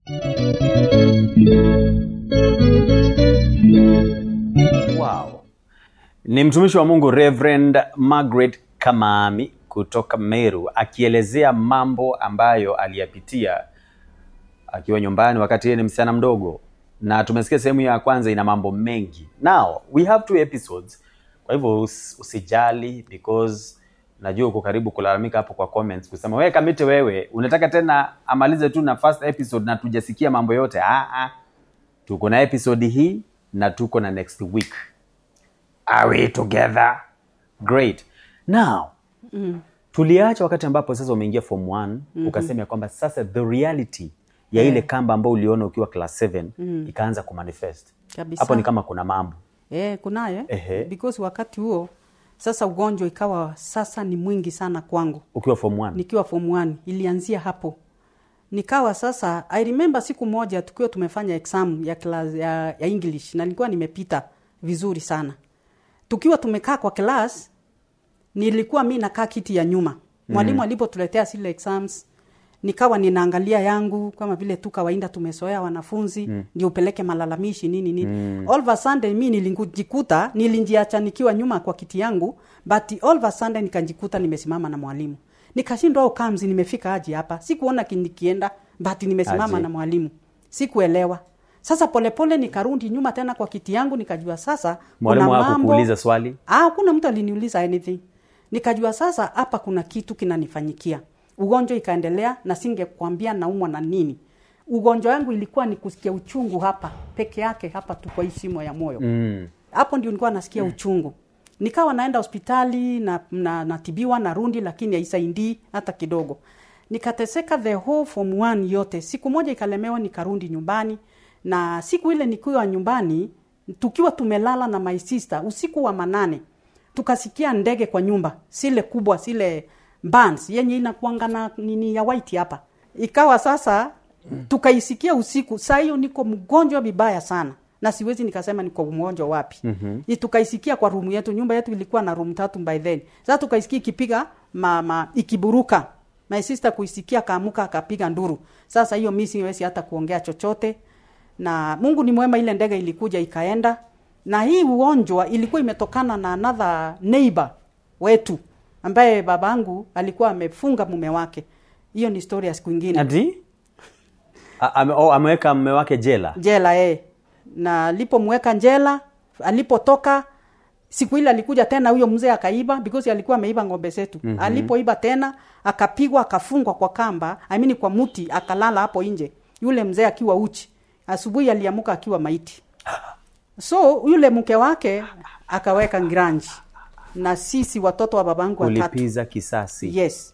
Wow. Ni mtumishi wa Mungu Reverend Margaret Kamami kutoka Meru akielezea mambo ambayo aliyapitia akiwa nyumbani wakati yeye ni msichana mdogo, na tumesikia sehemu ya kwanza ina mambo mengi. Now we have two episodes, kwa hivyo us, usijali because najua uko karibu kulalamika hapo kwa comments kusema wewe Kamite, wewe unataka tena amalize tu na first episode na tujasikia mambo yote. Ah, ah. Tuko na episode hii na tuko na next week. Are we together? Great. Now, tuliacha wakati ambapo sasa umeingia form 1 ukasema ya kwamba sasa the reality ya ile kamba ambayo uliona ukiwa class 7 ikaanza kumanifest. Kabisa. Hapo ni kama kuna mambo. Eh, kunaye Ehe. because wakati huo sasa ugonjwa ikawa sasa ni mwingi sana kwangu Ukiwa form 1. nikiwa form 1 ilianzia hapo nikawa sasa i remember siku moja tukiwa tumefanya exam ya, class, ya, ya english na nilikuwa nimepita vizuri sana tukiwa tumekaa kwa class nilikuwa mi nakaa kiti ya nyuma mwalimu mm. alipotuletea zile exams nikawa ninaangalia yangu kama vile tu kawaida tumesoea wanafunzi mm. ndio upeleke malalamishi nini nini mm. all of a sudden mi nilijikuta nilinjiacha nikiwa nyuma kwa kiti yangu but all of a sudden nikajikuta nimesimama na mwalimu nikashindwa au kamzi nimefika aje hapa sikuona ki- nikienda but nimesimama Aje. na mwalimu sikuelewa sasa polepole nikarudi nyuma tena kwa kiti yangu nikajua sasa Mwalimu kuna mambo- hakukuuliza swali? Ah, hakuna mtu aliniuliza anything. Nikajua sasa hapa kuna kitu kinanifanyikia. Ugonjwa ikaendelea na singekwambia naumwa na nini. Ugonjwa wangu ilikuwa ni kusikia uchungu hapa peke yake hapa tu kwa hii shimo ya moyo. Mm. Hapo ndio nilikuwa nasikia uchungu. Nikawa naenda hospitali na, na natibiwa na rundi lakini haisaidii hata kidogo. Nikateseka the whole form one yote. Siku moja ikalemewa nikarudi nyumbani na siku ile nikiwa nyumbani tukiwa tumelala na my sister usiku wa manane tukasikia ndege kwa nyumba sile kubwa sile bands yenye inakuanga na nini ya white hapa ikawa sasa tukaisikia usiku saa hiyo niko mgonjwa vibaya sana na siwezi nikasema niko mgonjwa wapi mm-hmm. tukaisikia kwa rumu yetu nyumba yetu ilikuwa na room tatu by then sasa tukaisikia ikipiga mama ikiburuka my sister kuisikia kaamuka akapiga nduru sasa hiyo mi siwezi hata kuongea chochote na mungu ni mwema ile ndege ilikuja ikaenda na hii ugonjwa ilikuwa imetokana na another neighbor wetu ambaye babangu alikuwa amefunga mume wake hiyo ni story ya siku ingine Ati? A- ame- oh, ameweka mume wake jela. jela eh. na alipomweka njela alipotoka siku ile alikuja tena huyo mzee akaiba because alikuwa ameiba ng'ombe zetu mm-hmm. alipoiba tena akapigwa akafungwa kwa kamba I mean kwa muti akalala hapo nje yule mzee akiwa uchi asubuhi aliamuka akiwa maiti so yule mke wake akaweka ngranji na sisi watoto wa babangu watatu Ulipiza kisasi. yes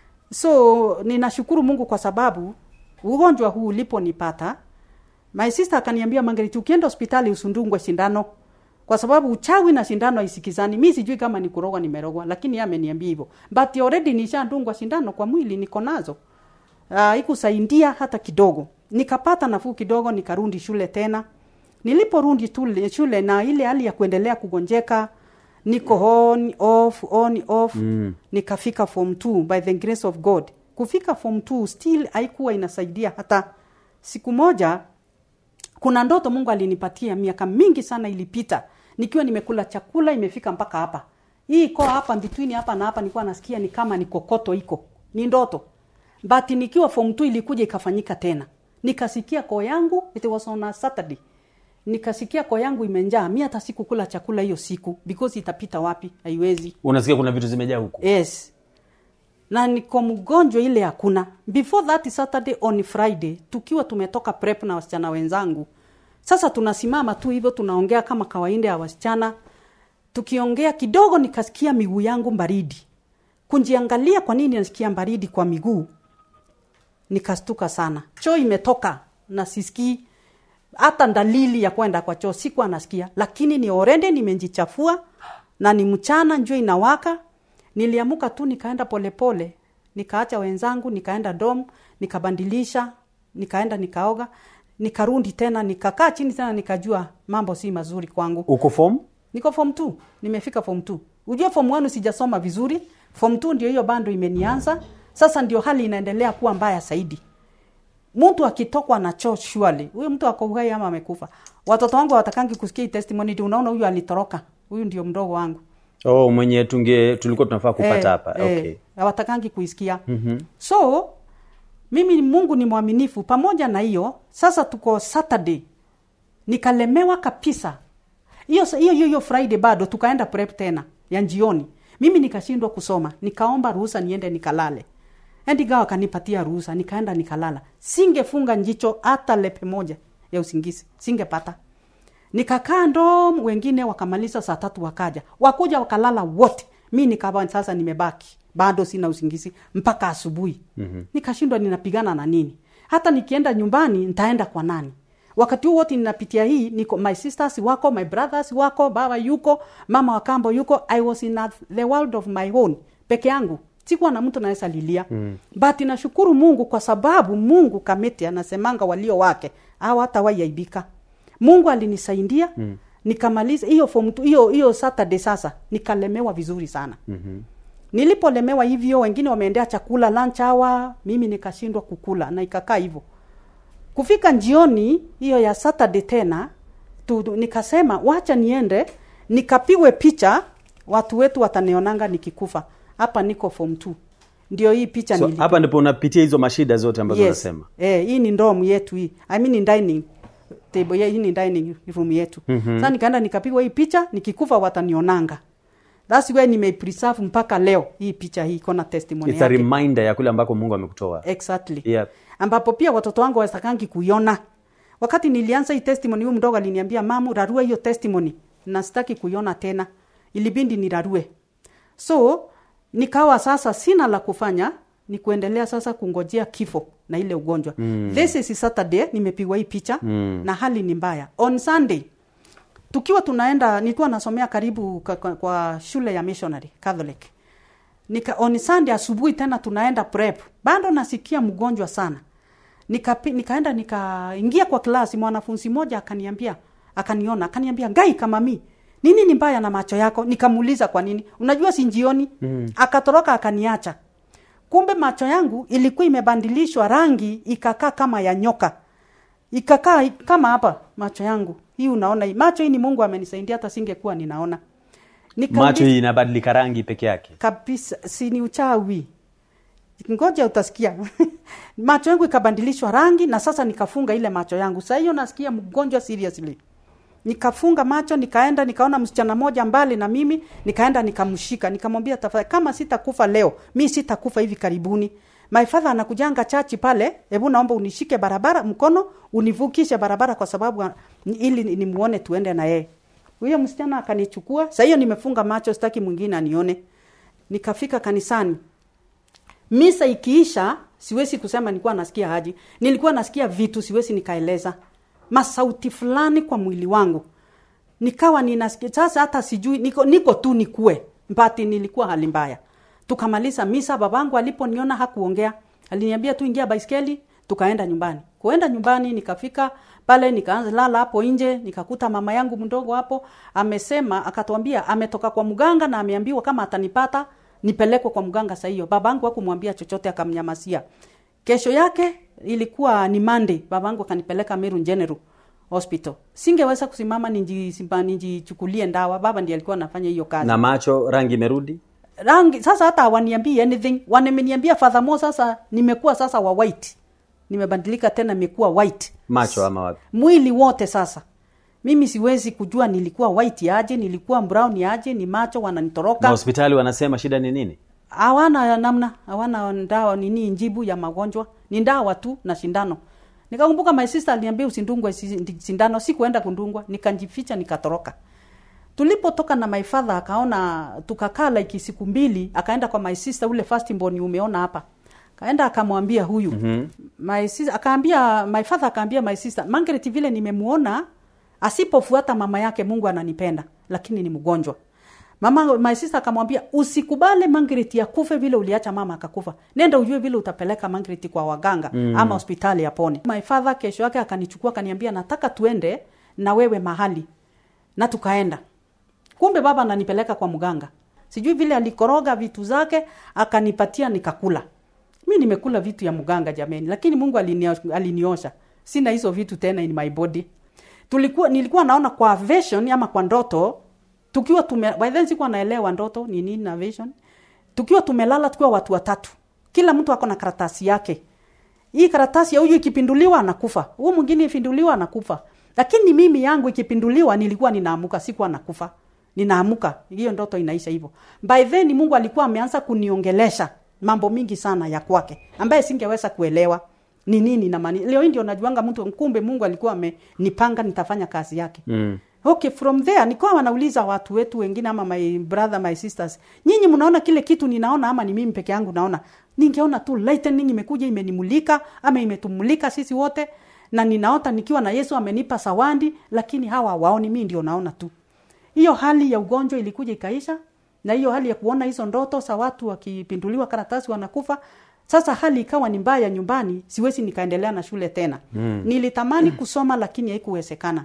so ninashukuru mungu kwa sababu ugonjwa huu uliponipata my sister akaniambia mangeriti ukienda hospitali usundungwe sindano kwa sababu uchawi na sindano haisikizani mi sijui kama ni kurogwa nimerogwa lakini yeye ameniambia hivyo but already nishandungwa sindano kwa mwili niko nazo uh, ikusaidia hata kidogo nikapata nafuu kidogo nikarudi shule tena niliporudi tule- shule na ile hali ya kuendelea kugonjeka niko on off on off mm. nikafika form 2 by the grace of god kufika form 2 still haikuwa inasaidia hata siku moja kuna ndoto mungu alinipatia miaka mingi sana ilipita nikiwa nimekula chakula imefika mpaka hapa hii iko hapa between hapa na hapa nilikuwa nasikia ni kama ni kokoto iko ni ndoto but nikiwa form 2 ilikuja ikafanyika tena nikasikia koo yangu it was on a saturday nikasikia koo yangu imenjaa mi hata sikukula chakula hiyo siku because itapita wapi haiwezi Unasikia kuna vitu zimejaa huku. yes na niko mgonjwa ile hakuna before that saturday on friday tukiwa tumetoka prep na wasichana wenzangu sasa tunasimama tu hivyo tunaongea kama kawaida ya wasichana tukiongea kidogo nikasikia miguu yangu baridi kunjiangalia kwa nini nasikia baridi kwa miguu nikastuka sana choo imetoka na sisikii hata dalili ya kwenda kwa choo sikuwa nasikia lakini ni orende nimejichafua na ni mchana njua inawaka niliamuka tu nikaenda polepole nikaacha wenzangu nikaenda dom nikabandilisha nikaenda nikaoga nikarundi tena nikakaa chini tena nikajua mambo si mazuri kwangu Uko form? niko form 2 nimefika form 2 ujue form 1 sijasoma vizuri form 2 ndio hiyo bando imenianza sasa ndio hali inaendelea kuwa mbaya zaidi mtu akitokwa na choo surely huyo mtu ako uhai ama amekufa watoto wangu hawatakangi kusikia hii testimony ndio unaona huyu alitoroka huyu ndio mdogo wangu oh mwenye tunge tulikuwa tunafaa kupata Eh, hapa eh, okay hawatakangi kuisikia mm-hmm. so mimi mungu ni mwaminifu pamoja na hiyo sasa tuko saturday nikalemewa kabisa hiyo hiyo hiyo hiyo friday bado tukaenda prep tena ya njioni mimi nikashindwa kusoma nikaomba ruhusa niende nikalale endigawa akanipatia ruhusa nikaenda nikalala singefunga njicho hata lepe moja ya usingizi singepata nikakaa ndo wengine wakamaliza saa tatu wakaja wakuja wakalala wote mi nikawa sasa nimebaki bado sina usingizi mpaka asubuhi mm-hmm. nikashindwa ninapigana na nini hata nikienda nyumbani nitaenda kwa nani wakati huu wote ninapitia hii niko my sisters wako my brothers wako baba yuko mama wa kambo yuko i was in a, the world of my own peke yangu sikuwa na mtu naweza lilia mm. but nashukuru mungu kwa sababu mungu kamiti anasemanga walio wake au hata waiaibika mungu alinisaidia mm. nikamaliza hiyo form two- hiyo hiyo saturday sasa nikalemewa vizuri sana mm-hmm. nilipolemewa hivyo wengine wameendea chakula lunch hour mimi nikashindwa kukula na ikakaa hivyo kufika njioni hiyo ya saturday tena tu, tu- nikasema wacha niende nikapigwe picha watu wetu watanionanga nikikufa hapa niko form 2 ndio hii picha so nili- hapa ndipo unapitia hizo mashida zote ambazo yes. unasema Eh, hii ni ndomu yetu hii I mean ni dining table yeah, hii ni dining room yetu mm-hmm. sasa nikaenda nikapigwa hii picha nikikufa watanionanga that's why nimeipreserve mpaka leo hii picha hii iko na testimony it's a yake reminder ya kule ambako mungu amekutoa exactly Yep. ambapo pia watoto wangu wastakangi kuiona wakati nilianza hii testimony huyu mdogo aliniambia mamu rarua hiyo testimony na sitaki kuiona tena ilibindi nirarue so nikawa sasa sina la kufanya ni kuendelea sasa kungojea kifo na ile ugonjwa mm. this is saturday nimepigwa hii picha mm. na hali ni mbaya on sunday tukiwa tunaenda nilikuwa nasomea karibu kwa, kwa, kwa shule ya missionary catholic nika on sunday asubuhi tena tunaenda prep bado nasikia mgonjwa sana Nikapi, nikaenda nikaingia kwa klasi mwanafunzi mmoja akaniambia akaniona akaniambia ngai kama mi nini ni mbaya na macho yako nikamuuliza kwa nini unajua si njioni mm. akatoroka akaniacha kumbe macho yangu ilikuwa imebadilishwa rangi ikakaa kama ya nyoka ikakaa kama hapa macho yangu hii unaona hii macho hii ni mungu amenisaidia hata singekuwa ninaona Nikauliza- macho hii inabadilika rangi peke yake kabisa si ni uchawi ngoja utasikia macho yangu ikabadilishwa rangi na sasa nikafunga ile macho yangu saa hiyo nasikia mgonjwa seriously nikafunga macho nikaenda nikaona msichana moja mbali na mimi nikaenda nikamshika nikamwambia tafadhali kama sitakufa leo mi sitakufa hivi karibuni my father anakujanga chachi pale hebu naomba unishike barabara mkono univukishe barabara kwa sababu ili nimuone tuende na yeye huyo msichana akanichukua saa hiyo nimefunga macho sitaki mwingine anione nikafika kanisani misa ikiisha siwezi kusema nilikuwa nasikia haji nilikuwa nasikia vitu siwezi nikaeleza masauti fulani kwa mwili wangu nikawa ninasikia sasa hata sijui niko, niko tu nikue mbati nilikuwa hali mbaya tukamaliza misa babangu aliponiona hakuongea aliniambia tu ingia baiskeli tukaenda nyumbani kuenda nyumbani nikafika pale nikaanza lala hapo nje nikakuta mama yangu mdogo hapo amesema akatuambia ametoka kwa mganga na ameambiwa kama atanipata nipelekwe kwa mganga saa hiyo babangu hakumwambia chochote akamnyamasia kesho yake ilikuwa ni Monday babangu akanipeleka Meru General Hospital singeweza kusimama ninjichukulie ninji ndawa baba ndiye alikuwa anafanya hiyo kazi na macho rangi imerudi rangi sasa hata hawaniambii anything wameniambia furthermore sasa nimekuwa sasa wa white nimebadilika tena nimekuwa white macho ama wapi mwili wote sasa mimi siwezi kujua nilikuwa white aje nilikuwa brown aje ni macho na wananitoroka hospitali wanasema shida ni nini hawana namna hawana ndawa nini njibu ya magonjwa ni ndawa tu na shindano nikakumbuka my sister aliniambia usindungwe si- sindano sikuenda kundungwa nikanjificha nikatoroka tulipotoka na my father akaona tukakaa like siku mbili akaenda kwa my sister ule first born umeona hapa kaenda akamwambia huyu mm-hmm. my sister akaambia my father akaambia my sister Margaret vile nimemuona asipofuata mama yake Mungu ananipenda lakini ni mgonjwa mama my sister akamwambia usikubale Margaret akufe vile uliacha mama akakufa nenda ujue vile utapeleka Margaret kwa waganga mm. ama hospitali apone my father kesho yake akanichukua akaniambia nataka tuende na wewe mahali na tukaenda kumbe baba ananipeleka kwa mganga sijui vile alikoroga vitu zake akanipatia nikakula mi nimekula vitu ya mganga jameni lakini mungu alinio- aliniosha sina hizo vitu tena in my body tulikuwa nilikuwa naona kwa vision ama kwa ndoto tukiwa tume by then sikuwa naelewa ndoto ni nini na vision tukiwa tumelala tukiwa watu watatu kila mtu ako na karatasi yake hii karatasi ya huyu ikipinduliwa anakufa huu mwingine ikipinduliwa anakufa lakini mimi yangu ikipinduliwa nilikuwa ninaamuka sikuwa nakufa ninaamuka hiyo ndoto inaisha hivyo by then mungu alikuwa ameanza kuniongelesha mambo mingi sana ya kwake ambaye singeweza kuelewa ni nini na maana leo hii ndio najuanga mtu kumbe mungu alikuwa amenipanga nitafanya kazi yake Mm. okay from there nikawa wanauliza watu wetu wengine ama my brother my sisters nyinyi mnaona kile kitu ninaona ama ni mimi peke yangu naona ningeona tu lightning imekuja imenimulika ama imetumulika sisi wote na ninaota nikiwa na yesu amenipa sawandi lakini hawa waoni mimi ndio naona tu hiyo hali ya ugonjwa ilikuja ikaisha na hiyo hali ya kuona hizo ndoto za watu wakipinduliwa karatasi wanakufa sasa hali ikawa ni mbaya nyumbani siwezi nikaendelea na shule tena mm. nilitamani kusoma lakini haikuwezekana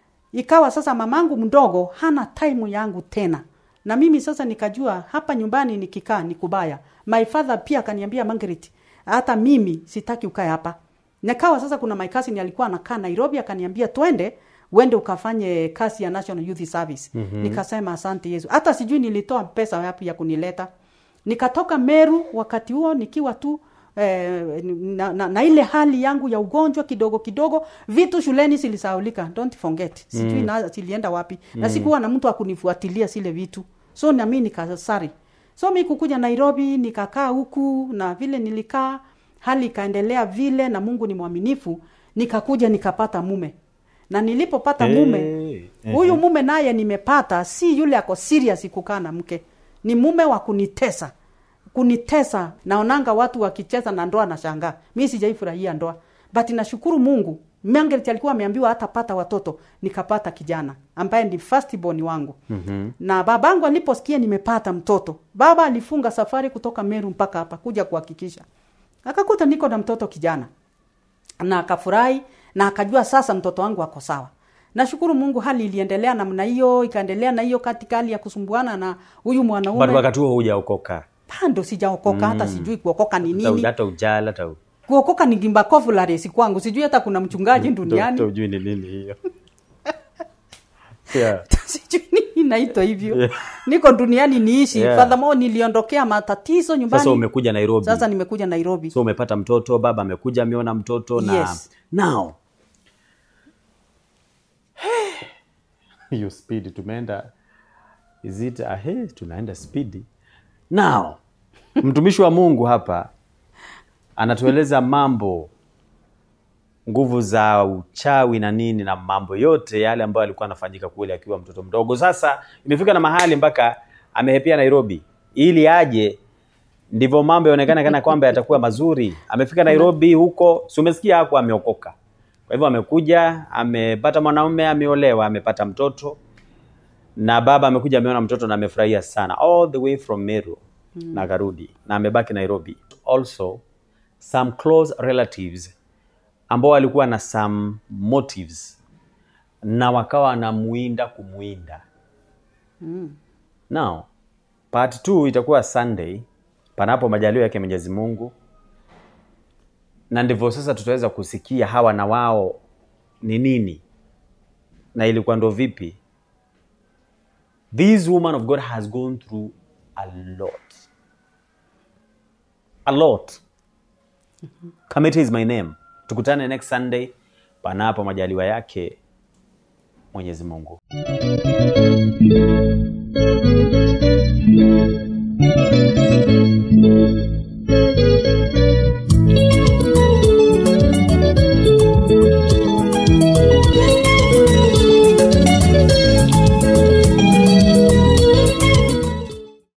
ikawa sasa mamangu mdogo hana time yangu tena na mimi sasa nikajua hapa nyumbani nikikaa ni kubaya my father pia akaniambia Margaret hata mimi sitaki ukae hapa nikawa sasa kuna my cousin alikuwa anakaa Nairobi akaniambia twende uende ukafanye kazi ya National Youth Service mm-hmm. nikasema asante Yesu hata sijui nilitoa pesa wapi ya kunileta nikatoka Meru wakati huo nikiwa tu eh, na, na, na ile hali yangu ya ugonjwa kidogo kidogo vitu shuleni zilisaulika don't forget sijui mm. na zilienda wapi mm. na sikuwa na mtu akunifuatilia zile vitu so na mimi nikasari so mi kukuja Nairobi nikakaa huku na vile nilikaa hali ikaendelea vile na Mungu ni mwaminifu nikakuja nikapata mume na nilipopata mume Hey, huyu mume naye nimepata si yule ako serious kukaa na mke ni mume wa kunitesa kunitesa naonanga watu wakicheza na ndoa na shangaa mi sijaifurahia ndoa but nashukuru mungu Margaret alikuwa ameambiwa hatapata watoto nikapata kijana ambaye ni first born wangu mm-hmm. na babangu aliposikia nimepata mtoto baba alifunga safari kutoka meru mpaka hapa kuja kuhakikisha akakuta niko na mtoto kijana na akafurahi na akajua sasa mtoto wangu ako sawa nashukuru mungu hali iliendelea namna hiyo ikaendelea na hiyo katika hali ya kusumbuana na huyu But mwanaume wakati huo hujaokoka bado sijaokoka hata sijui kuokoka ni Hata- nini hata ujala hata u- kuokoka ni gimbakovularesi kwangu sijui hata kuna mchungaji hata duniani ujui ni nini hiyo yeah. sijui nini inaitwa hivyo Yeah. niko duniani niishi Yeah. furthermore niliondokea matatizo nyumbani sasa umekuja nairobi sasa nimekuja nairobi so umepata mtoto baba amekuja ameona mtoto na Yes. now hiyo speed tumeenda is it ahe tunaenda spidi now mtumishi wa mungu hapa anatueleza mambo nguvu za uchawi na nini na mambo yote yale ambayo alikuwa anafanyika kule akiwa mtoto mdogo sasa imefika na mahali mpaka amehepia nairobi ili aje ndivyo mambo yaonekana kana kwamba yatakuwa mazuri amefika nairobi huko si umesikia hapo ameokoka kwa hivyo amekuja amepata mwanaume ameolewa amepata mtoto na baba amekuja ameona mtoto na amefurahia sana all the way from meru mm. na akarudi na amebaki nairobi also some close relatives ambao walikuwa na some motives na wakawa wanamuinda kumuinda now part 2 itakuwa sunday panapo majalio yake mwenyezi mungu na ndivyo sasa tutaweza kusikia hawa na wao ni nini na ilikuwa ndo vipi this woman of god has gone through a lot a lot kamete is my name tukutane next sunday panapo majaliwa yake mwenyezi mungu